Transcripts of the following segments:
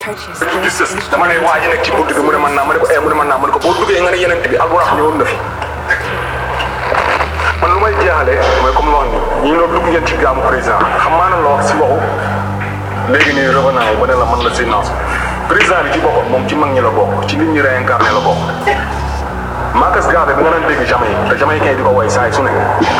Purchase di this sës dama ne waa ji nekk ci bunt bi mu ne man naa ma ne ko eh mu ne man naa ma ne ko boo duggee nga ne yeneen bi alburax ñëwoon na fi man lu may jeexale mooy comme wax ni ñi loolu dugg ngeen ci gaamu président xam maa na la wax si waxu léegi nii revenant yi ba ne la man la si naas président bi ci boppam moom ci mag ñi la bokk ci nit ñi réincarné la bokk Marcus Garvey bi nga daan dégg Jamaïque te Jamaïcain di ko woy saa yi su ne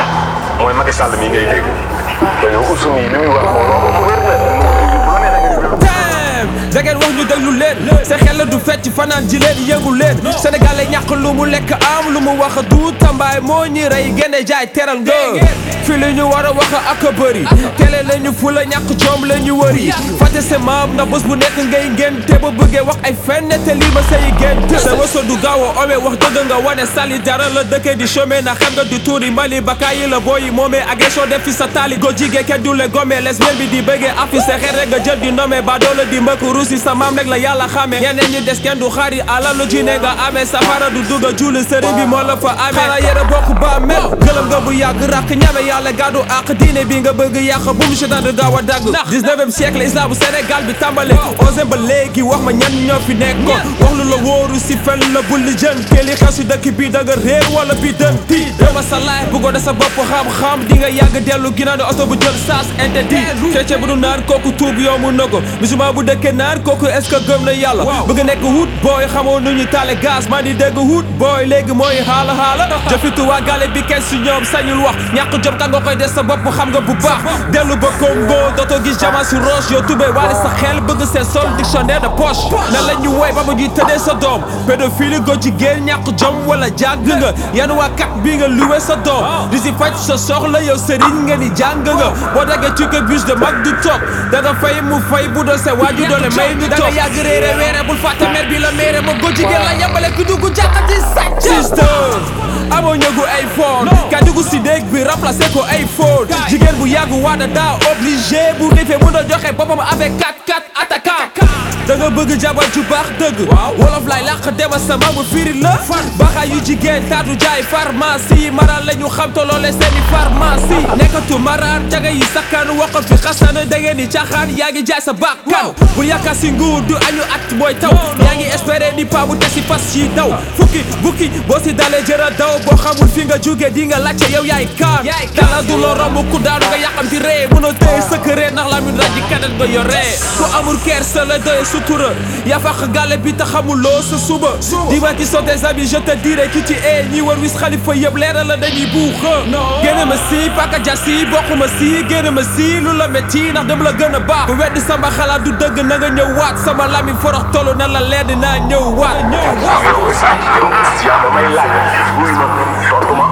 mooy Macky Sall mii ngay dégg te yow Ousseynou yi li muy wax moom loolu ko wér la bu la neexee nga Damn da ngeen wax ñu déglu leen sa xel la du fecc fanaan ji leen yëngu leen Sénégal lay ñàkk lu mu lekk am lu mu wax du tambaay moo ñi rey gene jaay teral nga fi li ñu war a wax ak a bëri télé la ñu fu la ñàkk coom la ñu wëri fàtte sa maam na bés bu nekk ngay ngeen te ba bëggee wax ay fenn te lii ma say gént sa wëso du gaaw a ome wax dëgg nga wane sali dara la dëkkee di chômé na xam nga du tuuri Mali baka yi la booyi moomee agression def fi sa taali go jigee kenn du le gome lesbienne bi di bëggee affi sa xel rek nga jël di nommé ba doola di mbëkk ruusi sa maam rek la yàlla xamee ñeneen ñi des kenn du xaari alalu ji ne nga amee safara du dugg julli sëriñ bi moo la fa amee xanaa yére bokk ba mel gëlëm nga bu yàgg rakk ñame yàlla gàddu ak diine bi nga bëgg yàq bu mu seetaan du gaaw a dagg 19e siècle islam bu Sénégal bi tàmbale osé ba léegi wax ma ñan ñoo fi nekkoon wax lu la wóoru si fen la bulli jën te li xew si dëkk bi da nga réer wala bi dën ti dama sa laay bëggoo da sa bopp xam-xam di nga yàgg dellu ginnaaw ne oto bu jël saas interdit chrétien bu du naan kooku tuub yomb na ko musulman bu dëkkee naan kooku est-ce que gëm na yàlla bëgg nekk wut booy xamoo nu ñu taale gaz maa di dégg wut booy léegi mooy xaala xaala jëfitu waa gale bi kenn si ñoom sañul wax ñàkk jom ka nga koy des sa bopp xam nga bu baax dellu ba Congo dootoo gis jama si roche yow tubee waale sa xel bëgg seen sol dictionnaire de poche nan la ñu woy ba ma ñuy tëddee sa doom pédophile go jigéen ñàkk jom wala jàng nga yan waa kat bi nga luwe sa doom di si faj sa soxla yow sëriñ nga ni jàng nga boo daggee tukke bus de mag du toog da nga fay mu fay bu doon sa waaju doole may ñu toog da nga yàgg réere weere bul fàtte mer bi la meere ma go jigéen la yambale ku dugg jàkkati sàcc sister amoo ñëgu iPhone ka dugg si déeg bi remplacé ko iPhone jigéen bu yàgg waada daa obligé bu xiifee mun a joxe boppam avec 4-4 attaquant da nga bëgg jabar ju baax dëgg wolof lay làq dema sama bu firi la baxa yu jigéen taatu jaay pharmacie maraan la ñu xam toloole seeni pharmacie nekkatu maraan caga yi sakkan waxal fi xasan da ngeen di caaxaan yaa ngi jaay sa bakkan bu yaakaar si nguur du añu at mooy taw yaa ngi espéré ni pa bu tesi fas yi daw fukki bukki boo si dalee jëra daw boo xamul fi nga jóge di nga laajte yow yaay kaan dala du la romb ku daanu nga yàqamti ree mënoo téye sëkkëree ndax la min raji kanet nga yoree ku amul kersa la doye sutura yaa fàq gàlle bi te xamuloo sa suba dis-moi qui sont tes amis je te dirai qui tu es ñi war wis xalifa yëpp leeral la dañuy buuxa génne ma si paka jasi bokk ma si génne ma si lu la métti ndax dem la gën a baax bu weddi sama xalaat du dëgg na nga ñëw waat sama lami forox tollu na la leer dinaa ñëw waat yow sànq yow yaa ba may laaj wuy ma tontu ma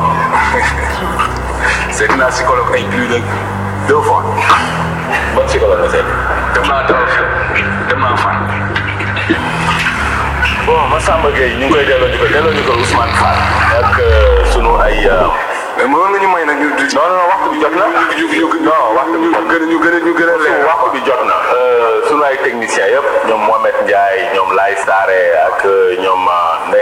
seet naa psychologue ay plus de deux fois ban psychologue nga seet dem naa dawal dem naa fan bon Massamba Gueye ñu ngi koy delloo ñu ko delloo ñu ko Ousmane Fall ak sunu ay mais mënoon nga ñu may nag ñu non non waxtu bi jot na ñu ñu non waxtu bi gën a ñu gën a ñu gën a leer waxtu bi jot na sunu ay techniciens yëpp ñoom Mohamed Ndiaye ñoom Laye Sare ak ñoom